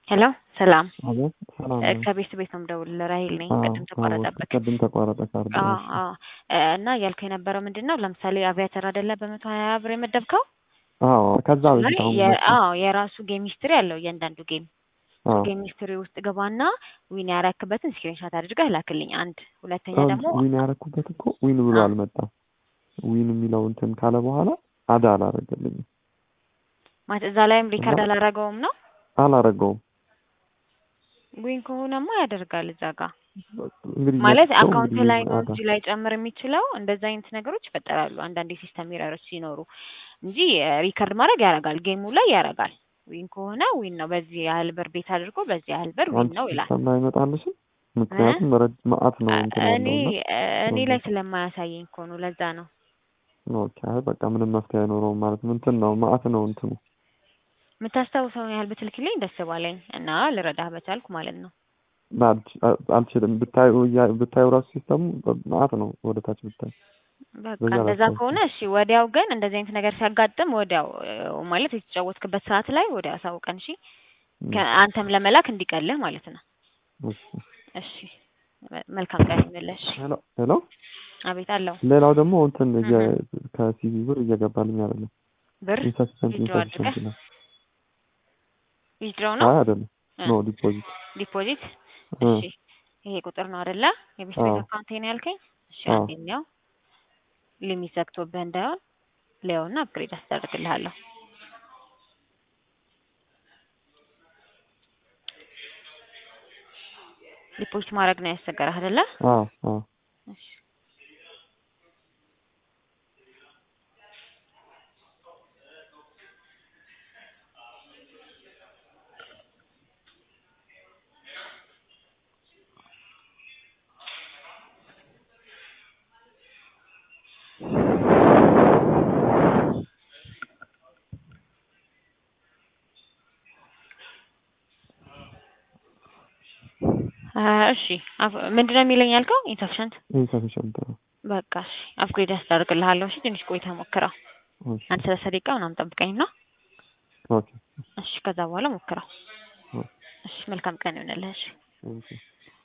ሄሎ ሰላም አቤት ሰላም እ ነው። ከቤት ቤት ነው የምደውልልህ ራሄል ነኝ። አዎ ቅድም ተቋረጠብክ። ቅድም ተቋረጠ ካርድ አዎ እሺ። አዎ እ እና እያልኩ የነበረው ምንድን ነው ለምሳሌ አቪያተር አይደለ በመቶ ሀያ ብር የመደብከው አዎ ከዛ ላይ በፊት አሁን የ- መጣ። አዎ የራሱ ጌም ሂስትሪ አለው እያንዳንዱ ጌም አዎ ጌም ሂስትሪ ውስጥ ግባና ዊን ያረክበትን ስክሪንሻት አድርገህ ላክልኝ። አንድ ሁለተኛ አሁን ደግሞ ዊን ያረኩበት እኮ ዊን ብሎ አ- አልመጣም። ዊን የሚለው እንትን ካለ በኋላ አዳ አላረገልኝም ማለት እዛ ላይም ሪካርድ እና አላረገውም ነው አላረገውም። ዊን ከሆነማ ያደርጋል እዛ ጋር እንግዲህ ማለት መጥተው አካውንት እንግዲህ ላይ ነው አዳ እንጂ ላይ ጨምር የሚችለው እንደዛ አይነት ነገሮች ይፈጠራሉ። አንዳንድ የሲስተም ኤረሮች ሲኖሩ እንጂ ሪከርድ ማድረግ ያደርጋል። ጌሙ ላይ ያደርጋል። ዊን ከሆነ ዊን ነው። በዚህ ያህል ብር ቤት አድርጎ በዚህ ያህል ብር ዊን አንቺ ነው ይላል። ሲስተም ላይ አይመጣልሽም? እ? ምክንያቱም ረድ መዓት ነው አ- እንትን እኔ ያለው እና እኔ ኦኬ ላይ ስለማያሳየኝ እኮ ነው። ለዛ ነው ኦኬ። አይ በቃ ምንም መፍትሄ አይኖረውም ማለት ነው። እንትን ነው መዓት ነው እንትኑ የምታስታውሰውን ያህል ብትልክልኝ ደስ ባለኝ እና ልረዳህ በቻልኩ ማለት ነው። አልች- አልችልም። ብታዩ እያ- ብታዩ ራሱ ሲስተሙ መዓት ነው ወደ ታች ብታይ በቃ በዛ እንደዛ ላስታውስ ከሆነ እሺ። ወዲያው ግን እንደዚህ አይነት ነገር ሲያጋጥም ወዲያው እ፣ ማለት የተጫወትክበት ሰዓት ላይ ወዲያው አሳውቀን እሺ። ከ- አንተም ለመላክ እንዲቀልህ ማለት ነው። እሺ እሺ መ- መልካም ቀን ይመለሽ። ሄሎ ሄሎ አቤት አለው ሌላው ደግሞ እንትን እህ፣ እየ- ከሲቪ ብር እየገባልኝ አይደለም። ብር ኢንሰፊሸንት ዊዝድሮ ኢንሰፊሸንት አድርገህ ይላል። ዊዝድሮ ነው አይ አይደለም፣ እ፣ ኖ ዲፖዚት። ዲፖዚት እ እሺ። ይሄ ቁጥር ነው አይደለ? የቤት ቤት አዎ አካውንት ነው ያልከኝ። እሺ አዎ አንደኛው ሊሚት ዘግቶብህ እንዳይሆን ሌውና አፕግሬድ አስደርግልሃለሁ። ዲፖዚት ማድረግ ነው ያስቸገረህ አይደለ? አዎ አዎ እሺ አ፣ እሺ አፍ- ምንድነው የሚለኝ ያልከው? ኢንሰፊሸንት ኢንሰፊሸንት ነው። በቃ እሺ አፕግሬድ አስደርግልሃለሁ። እሺ ትንሽ ቆይተህ ሞክረው። እሺ አንድ ሰላሳ ደቂቃ ምናምን ጠብቀኝ ነው። ኦኬ እሺ ከዛ በኋላ ሞክረው። ኦኬ እሺ መልካም ቀን ይሆንልህ። እሺ ኦኬ